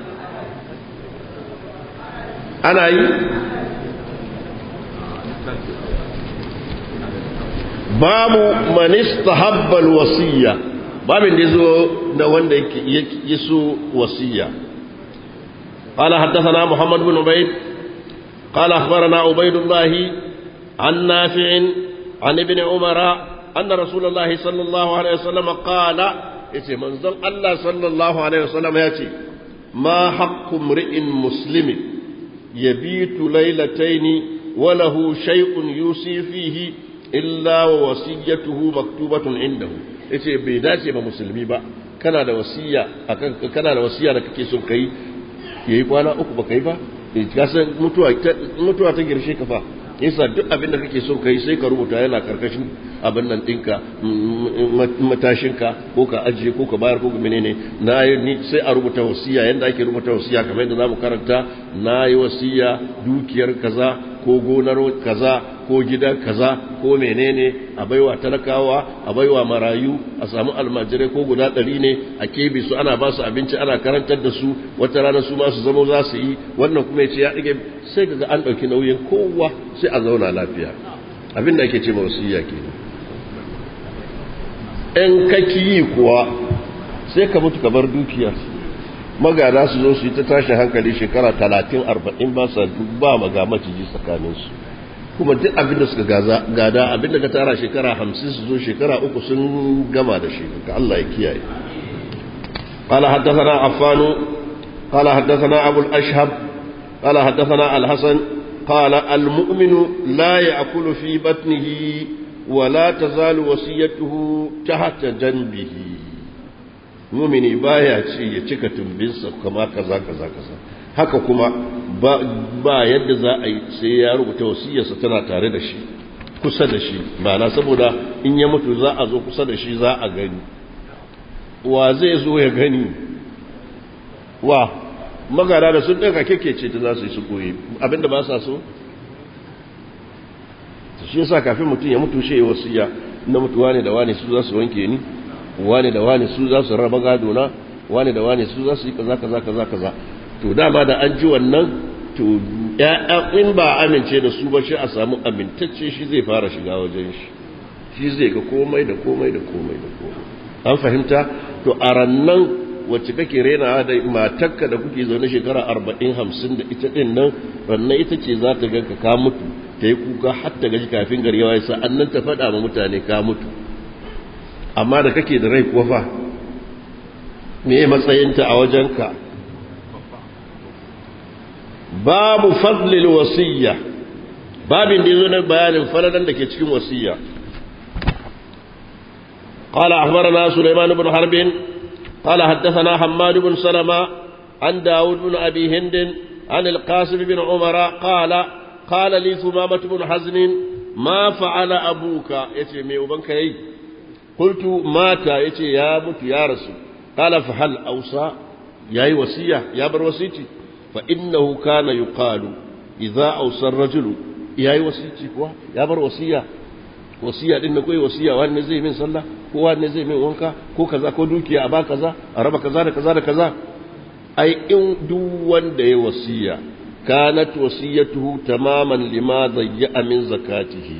ana yi babu man istahabba alwasiya babin da yazo da wanda yake yaso wasiya قال حدثنا محمد بن عبيد قال أخبرنا عبيد الله عن نافع عن ابن عمر أن رسول الله صلى الله عليه وسلم قال يتي منزل الله صلى الله عليه وسلم يتي ما حق امرئ مسلم يبيت ليلتين وله شيء يوصي فيه illa wa wasiyatuhu maktubatun indahu yace bai dace ba musulmi ba kana da wasiya akan kana da wasiya da kake son kai yayi kwana uku ba kai ba ka san mutuwa mutuwa ta girshe ka fa yasa duk abin da kake so kai sai ka rubuta yana karkashin abin nan ɗinka matashinka ko ka ajiye ko ka bayar ko ka menene na yi sai a rubuta wasiya yadda ake rubuta wasiya kamar yadda zamu karanta na yi wasiya dukiyar kaza ko gonar kaza ko gidan kaza ko menene a baiwa talakawa a baiwa marayu a samu almajirai ko guda ɗari ne a kebe su ana ba su abinci ana karantar da su wata rana su ma su zama za su yi wannan kuma ya ce ya ɗage sai kaga an ɗauki nauyin kowa sai a zauna lafiya abin da ake ce ma wasiyya kenan in kaki yi kuwa sai ka mutu ka bar dukiyar magana su zo su yi ta tashin hankali shekara talatin arba'in ba sa ba maga maciji tsakaninsu kuma duk abin da suka gada abin da ka tara shekara hamsin su zo shekara uku sun gama da shi ga Allah ya kiyaye قال حدثنا عفان قال حدثنا أبو الأشهب قال حدثنا الحسن قال المؤمن لا يأكل في بطنه ولا تزال وصيته تحت جنبه mumini baya ce ya cika tumbinsa kama kaza kaza kaza haka kuma ba yadda za a yi sai ya rubuta wasiyarsa tana tare da shi kusa da shi na saboda in ya mutu za a zo kusa da shi za a gani wa zai zo ya gani wa magana da sun ɗaga keke ce ta za su yi su koyi abinda ba sa so shi yasa kafin mutum ya mutu shi wasiya na mutuwa ne da wane su za su wanke ni wane da wane su za su raba gado na wane da wane su za su yi kaza kaza kaza kaza to dama da an ji wannan to ya'ya in ba amince da su ba shi a samu amintacce shi zai fara shiga wajen shi shi zai ga komai da komai da komai da komai an fahimta to a rannan wacce kake rena da matarka da kuke zaune shekara arba'in hamsin da ita din nan rannan ita ce za ta ganka ka mutu ta yi kuka har ta gaji kafin gari yawa yasa annan ta faɗa ma mutane ka mutu amma da kake da rai kuwa fa me matsayinta a wajenka babu fadlil wasiyya babin da yazo na bayanin falalan da ke cikin wasiyya قال أخبرنا سليمان بن حرب قال حدثنا حماد بن سلمة عن داود بن أبي هند عن القاسم بن عمر قال قال لي ثمامة بن حزن ما فعل أبوك يتي مي وبنك يي قلت مات يتي يا مت يا رسول قال فهل أوصى يا وصية يا بر وصيتي فإنه كان يقال إذا أوصى الرجل يا وصيتي يا بر وصية wasiya din na koyi wasiya wani zai min sallah ko wani zai min wanka ko kaza ko dukiya a ba kaza a raba kaza da kaza da kaza ai in duk wanda ya wasiya kanat wasiyatuhu tamaman lima zayya min zakatihi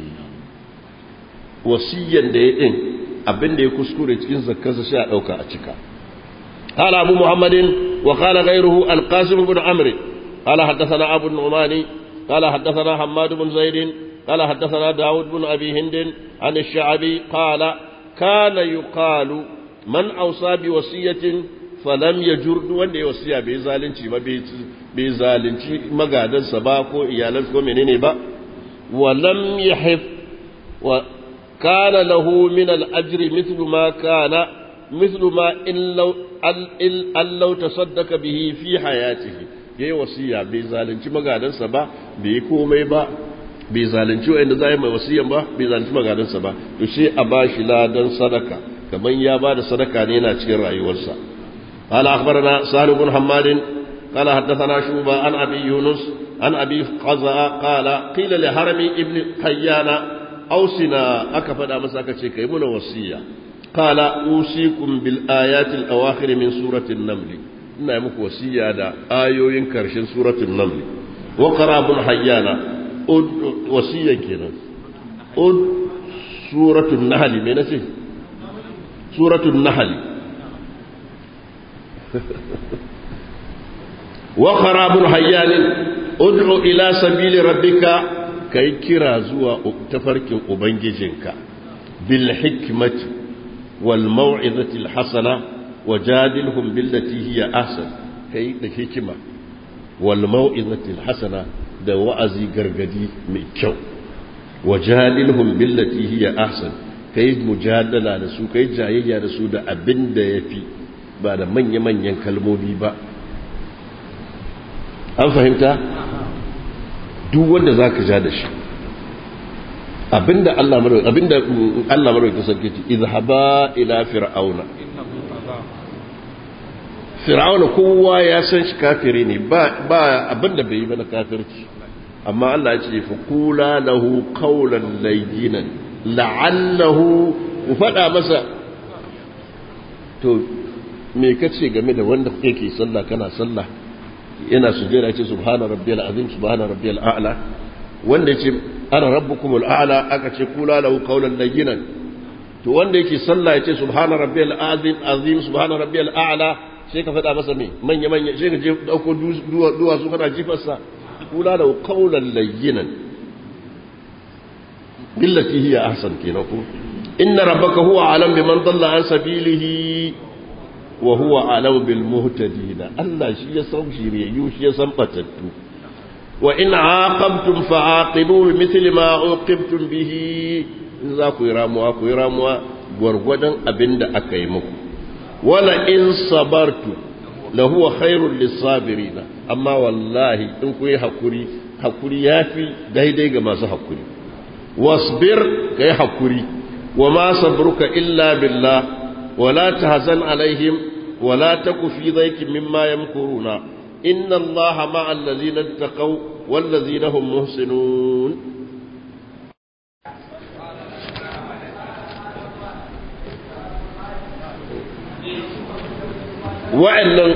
wasiyan da ya din abin da ya kuskure cikin zakkarsa sai a dauka a cika قال أبو محمد وقال غيره القاسم بن عمرو قال حدثنا أبو النعمان قال حدثنا حماد بن زيد قال حدثنا داود بن أبي هند عن الشعبي قال كان يقال من أوصى بوصية فلم يجر wanda ya wasiya bai zalunci ba bai zalunci magadansa ba ko iyalansa ko menene ba wa lam yahif wa kana lahu min al-ajr mithlu ma kana mithlu ma in law an law tasaddaqa bihi fi hayatihi yayi wasiya bai zalunci magadansa ba bai komai ba bai zalunci wa'anda za yi mai wasiyan ba bai zalunci magadansa ba to sai a ba shi ladan sadaka kamar ya ba da sadaka ne yana cikin rayuwarsa قال أخبرنا سهل بن حماد قال حدثنا شوبة عن أبي يونس عن أبي قزاء قال قيل لهرم ابن حيان أوصنا أكفد مساكة كيمون وصية قال أوصيكم بالآيات الأواخر من سورة النمل إنا يمك وصية دا آيو ينكر سورة النمل وقرأ ابن حيان wasiya kenan ud suratul nahl me nace suratul nahl wa qarabul hayyan ud'u ila sabili rabbika kai kira zuwa tafarkin ubangijinka bil hikmati wal mau'izati al hasana wajadilhum billati hiya ahsan kai da hikima wal mau'izati al hasana da wa'azi gargadi mai kyau wajadilhum billati hiya ahsan kai mujadala da su kai jayayya da su da abin da yafi ba da manya-manyan kalmomi ba an fahimta duk wanda zaka ja da shi abinda Allah mara abinda Allah mara ka sarki ce izhaba ila fir'auna fir'auna kowa ya san shi kafiri ne ba ba abinda bai yi ba na kafirci amma Allah ya ce fa kula lahu qawlan layyinan la'allahu ku fada masa to me kace game da wanda yake sallah kana sallah yana sujjada ce subhana rabbiyal azim subhana rabbiyal a'la wanda yace ana rabbukumul a'la aka ce kula lahu qawlan layyinan to wanda yake sallah yace subhana rabbiyal azim azim subhana rabbiyal a'la sai ka faɗa masa me manya manya sai ka je dauko duwa su kana jifarsa kula lahu qawlan layyinan billati hiya ahsan kenan ko inna rabbaka huwa alam biman dalla an sabilihi wa huwa alam bil muhtadin Allah shi ya san shiriyu shi ya san batattu وإن عاقبتم فعاقبوا بمثل ما عوقبتم به za ku yi ramuwa ku yi ramuwa gwargwadon abin da aka yi muku wala in sabartu la huwa khairul lisabirina amma wallahi in ku yi hakuri hakuri yafi daidai ga masu hakuri wasbir kai hakuri wa ma sabruka illa billah wala tahzan alaihim wala taku fi dhaikin mimma yamkuruna إن الله مع الذين اتقوا والذين هم محسنون وعلم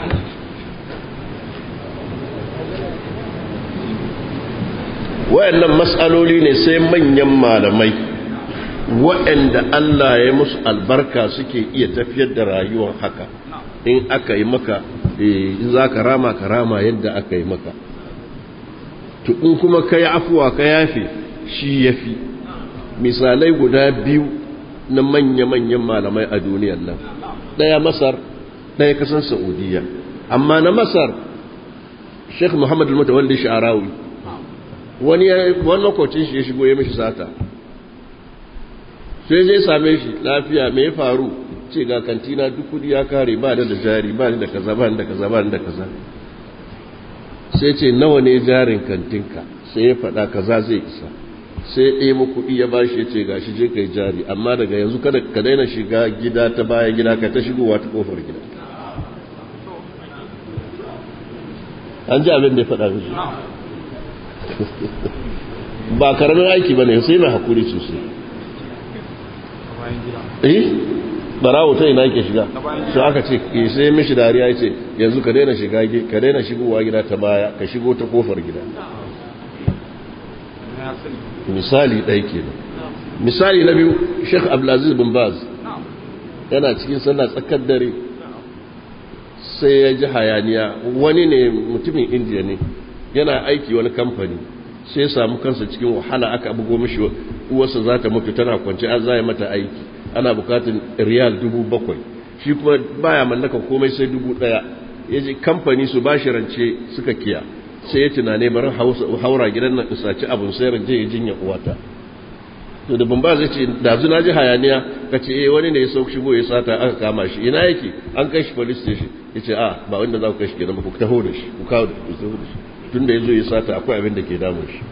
wa'annan matsaloli ne sai manyan malamai wa'anda Allah ya musu albarka suke iya tafiyar da rayuwar haka in aka yi maka in za ka rama ka rama yadda aka yi maka to in kuma ka yi afuwa ka yafe shi ya fi misalai guda biyu na manya-manyan malamai a duniyar nan ɗaya masar ɗaya kasan saudiya amma na masar sheikh muhammadu mutawalli sha'arawi wani wani makwacin shi ya shigo ya mishi sata sai zai same shi lafiya mai faru ce ga kantina duk kudi ya kare ba da jari ba da kaza ba da kaza ba da kaza sai ce nawa ne jarin kantinka sai ya faɗa kaza zai isa sai ya ɗaya kuɗi ya bashi ya ce gashi je kai jari amma daga yanzu kada ka daina shiga gida ta baya gida ka ta shigowa ta kofar gida an ji abin da ya faɗa mishi ba karamin aiki ba ne sai mai hakuri sosai eh barawo ta ina ke shiga sai aka ce sai mishi dariya ya ce yanzu ka daina shiga ka daina shigowa gida ta baya ka shigo ta kofar gida misali ɗaya ke misali na biyu sheikh abdulaziz bin baz yana cikin sallah tsakar dare sai ya ji hayaniya wani ne mutumin indiya ne yana aiki wani kamfani sai ya samu kansa cikin wahala aka bugo mishi uwarsa za ta mutu tana kwanci an zaya mata aiki ana bukatun riyal dubu bakwai shi kuma baya mallaka komai sai dubu daya ya ji kamfani su ba shi rance suka kiya sai ya tunane barin haura gidan nan isaci abin sai rance ya jinya uwata to da ban ba zai ce da zuna ji hayaniya ka ce eh wani ne ya sauki shigo ya sata aka kama shi ina yake an kai shi police station ya ce a ba wanda za ku kai shi gidan ba ku taho da shi ku kawo da ku taho da shi tun da ya zo ya sata akwai abin da ke damun shi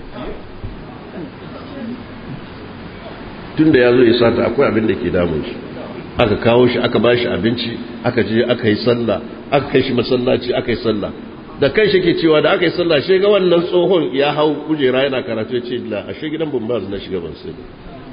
tun da ya zo ya sata akwai abin da ke damun shi aka kawo shi aka ba shi abinci aka je aka yi sallah aka kai shi masallaci aka yi sallah da kai shi ke cewa da aka yi sallah shi ga wannan tsohon ya hau kujera yana karatu ya ce la a shi gidan bumbaz na shiga ban sai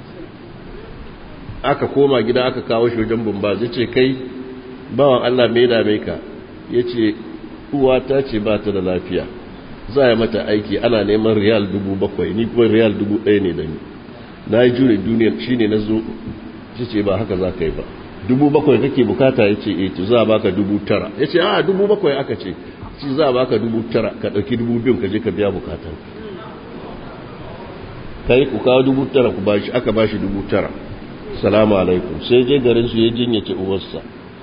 aka koma gida aka kawo shi wajen bumbaz ya ce kai bawan Allah mai dame ka ya ce uwa ta ce ba ta da lafiya za a mata aiki ana neman riyal dubu bakwai ni kuma riyal dubu ɗaya ne da ni na yi jure duniyar shi ne na zo shi ce ba haka za ka yi ba dubu bakwai kake bukata ya ce eto za a baka dubu tara ya ce a dubu bakwai aka ce shi za a baka dubu tara ka ɗauki dubu biyun ka je ka biya bukatan kai ku kawo dubu tara ku bashi aka bashi dubu tara salamu alaikum sai je garin su ya jinyace uwarsa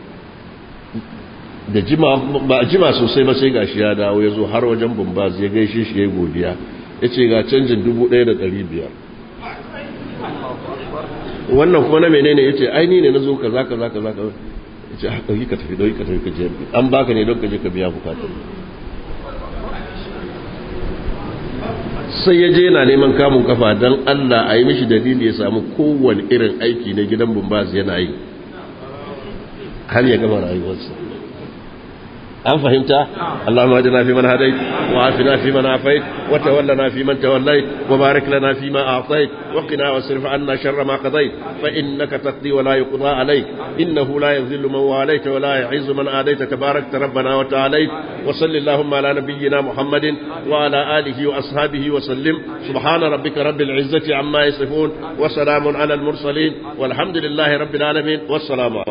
da jima ba jima sosai ba sai gashi ya dawo ya zo har wajen bumbaz ya gaishe shi ya yi godiya ya ce ga canjin dubu ɗaya da ɗari biyar wannan kuma na menene ya ce aini ne na zo ka za ka za ka za ka ya ce ɗauki ka tafi ɗauki ka tafi ka je an baka ne don ka je ka biya bukatun sai ya je yana neman kamun kafa don Allah a yi mishi dalili ya samu kowane irin aiki na gidan bumbaz yana yi har ya gama rayuwarsa an fahimta Allahumma ajina fi man hadait wa afina fi man afait wa tawallana fi man tawallait wa barik lana fi ma a'tait wa qina wasrif anna sharra ma qadait fa innaka taqdi wa la yuqda alayk innahu la yadhillu man walayta wa la yu'izzu man adayta tabarakta rabbana wa ta'ala wa sallallahu ala nabiyyina muhammadin wa ala alihi wa ashabihi wa sallim subhana rabbika rabbil izzati amma yasifun wa salamun ala al mursalin walhamdulillahi rabbil alamin wassalamu